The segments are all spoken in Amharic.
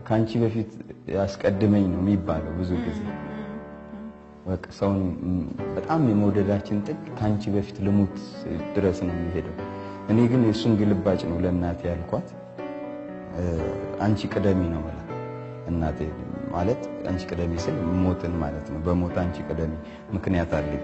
ከአንቺ በፊት ያስቀድመኝ ነው የሚባለው ብዙ ጊዜ በቃ ሰውን በጣም የመውደዳችን ጥግ ከአንቺ በፊት ልሙት ድረስ ነው የሚሄደው። እኔ ግን የእሱን ግልባጭ ነው ለእናቴ ያልኳት። አንቺ ቅደሚ ነው ማለት እናቴ ማለት አንቺ ቅደሚ ስል ሞትን ማለት ነው። በሞት አንቺ ቅደሚ ምክንያት አለኝ።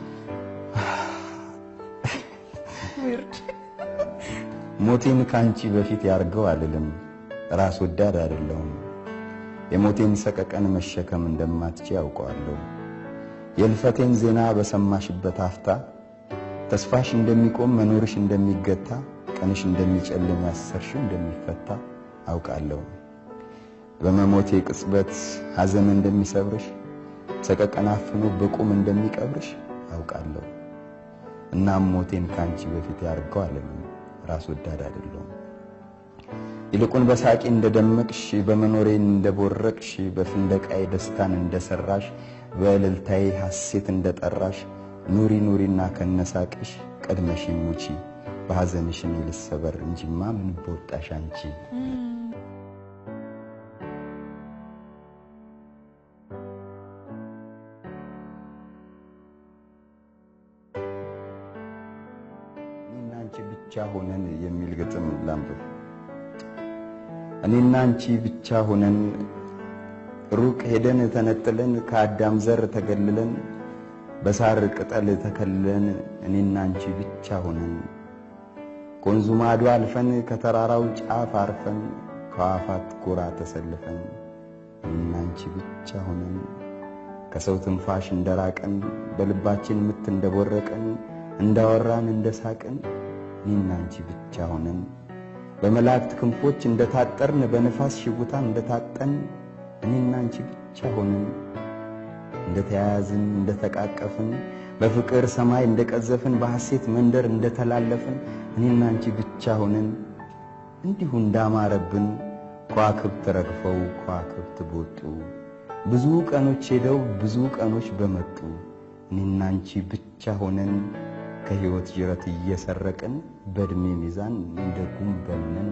ሞቴን ከአንቺ በፊት ያርገው አልልም። ራስ ወዳድ አይደለሁም። የሞቴን ሰቀቀን መሸከም እንደማትች ያውቀዋለሁ። የልፈቴን ዜና በሰማሽበት አፍታ ተስፋሽ እንደሚቆም መኖርሽ እንደሚገታ ቀንሽ እንደሚጨልም ያሰርሽው እንደሚፈታ አውቃለሁ። በመሞቴ ቅጽበት ሐዘን እንደሚሰብርሽ ሰቀቀን አፍኖ በቁም እንደሚቀብርሽ አውቃለሁ። እናም ሞቴን ከአንቺ በፊት ያርገው አልልም። ራስ ወዳድ አይደለሁም። ይልቁን በሳቂ እንደደመቅሽ በመኖሬ እንደቦረቅሽ በፍንደቃዬ ደስታን እንደሰራሽ በእልልታዬ ሐሴት እንደጠራሽ ኑሪ ኑሪና ከነሳቅሽ ቀድመሽ ሙቺ በሐዘንሽ እኔ ልሰበር እንጂማ ምን በወጣሽ አንቺ። እኔና አንቺ ብቻ ሆነን የሚል ግጥም ላንብብ። እኔና አንቺ ብቻ ሆነን ሩቅ ሄደን ተነጥለን ከአዳም ዘር ተገልለን በሳር ቅጠል ተከልለን እኔና አንቺ ብቻ ሆነን ከወንዙ ማዶ አልፈን ከተራራው ጫፍ አርፈን ከዋፋት ጎራ ተሰልፈን እኔና አንቺ ብቻ ሆነን ከሰው ትንፋሽ እንደራቀን በልባችን ምት እንደቦረቀን እንዳወራን እንደሳቅን እኔና አንቺ ብቻ ሆነን በመላእክት ክንፎች እንደታጠርን በንፋስ ሽጉታ እንደታጠን እኔና አንቺ ብቻ ሆነን እንደተያያዝን እንደተቃቀፍን በፍቅር ሰማይ እንደቀዘፍን በሐሴት መንደር እንደተላለፍን እኔና አንቺ ብቻ ሆነን እንዲሁ እንዳማረብን ከዋክብት ረግፈው ከዋክብት በወጡ ብዙ ቀኖች ሄደው ብዙ ቀኖች በመጡ እኔና አንቺ ብቻ ሆነን ከሕይወት ጅረት እየሰረቅን በዕድሜ ሚዛን እንደ ጉም በልነን